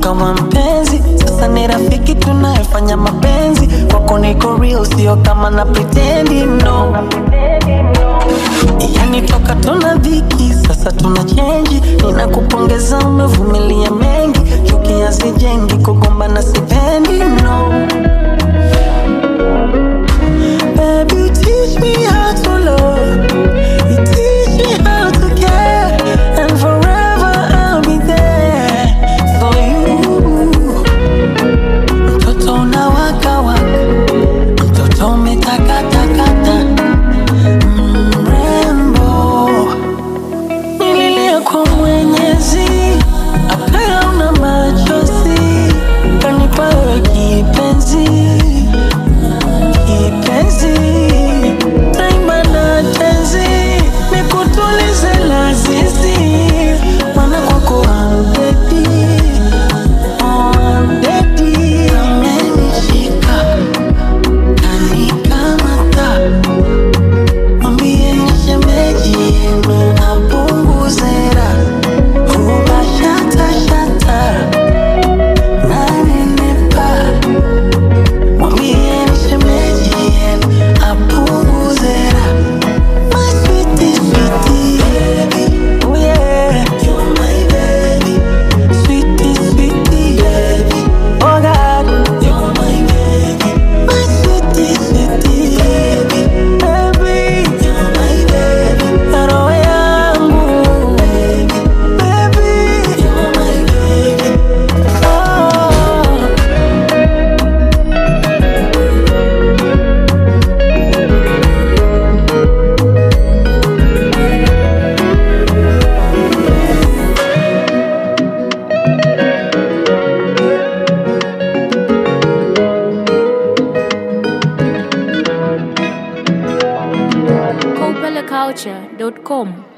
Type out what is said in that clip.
ukawa mpenzi, sasa ni rafiki tunayefanya mapenzi. Kwako niko real, sio kama na pretendi no. Yani toka tuna dhiki, sasa tuna chenji. Ninakupongeza, umevumilia mengi, chuki hazijengi, kugombana sipendi no. Baby, you teach me how to love. You teach me how to care. And forever I'll be there for you. Mtoto unawaka waka, mtoto umetakatakata, mrembo. Nililia kwa Mwenyezi, akaya una machozi, kanipa wewe kipenzi kipenzi naimba na tenzi nikutulize lazizi mana kwako amdedi amdedi amenishika kanikamata mwambie shemeji yenu apunguzera ubashatashata nanenepa Mwambie shemeji yenu apunguzera. My sweetie, sweetie baby. Oh yeah. You're my baby. Sweetie, sweetie baby. Oh God. You're my baby. My sweetie, sweetie baby. Baby. You're my baby. Roho yangu. Baby. Baby. You're my baby. Oh. Copelaculture.com.